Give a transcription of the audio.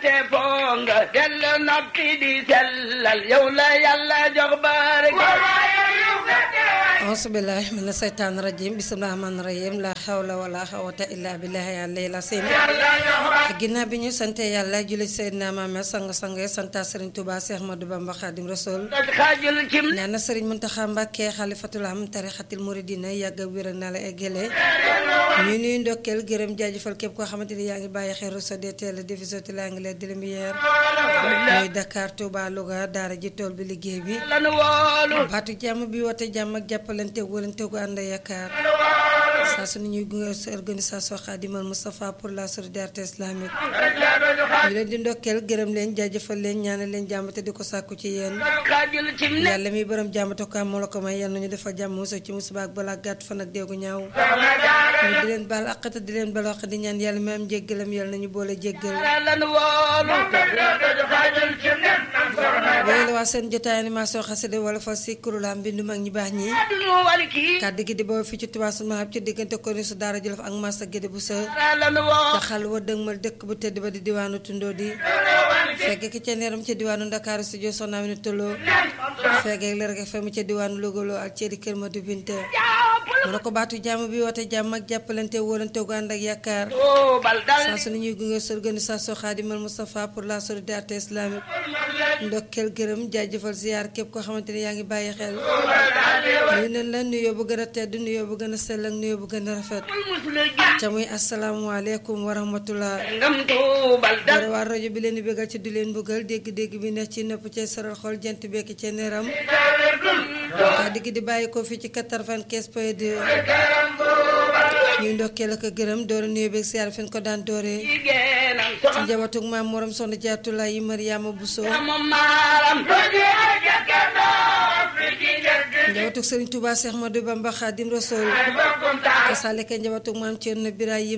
te fonga del noppi di sellal yow la yàlla jox barke auzubillahi mina seytaani rajim bismillahi rahmaani rahim la hawla wala xawata illa billahi yàlla sim ginnaaw bi ñu sante yàlla julli ci Seydina Muhammad sang-sang santa Sëriñ Tuubaa Seex Ahmadu Bamba Xaadim Rasuul xaajul cim nee na Sëriñ Muntaxa Mbàkke xalifatul am tarixatil muridina yàgg a wér na la eggale ñu nuy ndokkeel gërëm jaajëfal képp koo xamante ni yaa ngi bàyyi xel Rosso DTL diffusion de l'anglais de lumière muy Dakar Touba Louga daara ji tool bi liggéey bi lanu woolu baatu jàmm bi woote jàmm ak jàppalante wóolante gu ànd yaakaar saa su ñuy gunge sa organisation Khadimal Moustapha pour la solidarité islamique ñu leen di ndokkeel gërëm leen jaajëfal leen ñaanal leen jàmm te di ko sàkku ci yéen xaajul cim ne yàlla mi borom jàmm te ko am moo la ko may yal nañu defal jàmm musa ci musiba ak balaa gàtt fan ak déegu ñaaw ñu di leen baal àq te di leen bal wax di ñaan yàlla mi am jéggalam yàlla nañu boole jéggal lanu woolu xaajul cim ne wéy la waa seen jotaay animation xasida wala fa si kuréelam bindu mag ñi baax ñi duñu wali kii kàddu gi di boobu fii ci Touba Sul Mahab ci diggante ko ni su daara Jolof ak Massa Gédé bu sa lanu woolu te xal wa dëgmal dëkk bu tëdd ba di diwaanu tundoo di fekk ki ca neeram ca diwaanu Ndakaaru studio Soxna Amina Tolo fekk ak Lergui FM ca diwaanu Louga ak ceedi Kër Madu Binta mu ne ko baatu jàmm bi woote jàmm ak jàppalante wóolante gu ànd ak yaakaar oo bal dal saa su ne ñuy gunge sa organisation Khadimal Moustapha pour la solidarité islamique ndokkeel gërëm jaajëfal ziar képp koo xamante ne yaa ngi bàyyi xel nuyu nañ la nuyoo bu gën a tedd nuyoo bu gën a sell ak nuyoo bu gën a rafet musula ji ca muy asalaamualeykum wa rahmatullah ngam tuubal dal dara waa rajo bi leen di bégal ci du leen bëggal dégg-dégg bi nekk ci nëpp cee saral xol jant bekki cee neeram waa digg di bàyyi ko fii ci 95 point 2 ñuy ndokkeel ak a gërëm doore nuyoo beeg siyaar fi ñu ko daan dooree jigéenam ci soxna njabatug maam morom soxna jaatula yi Mariama Bousso moom maaram njabatug Sëriñ Tuubaa Seex Ahmadu Bamba Xaadim Rasuul bokkum taal kasaaleka njabatug maam Cerno Birahim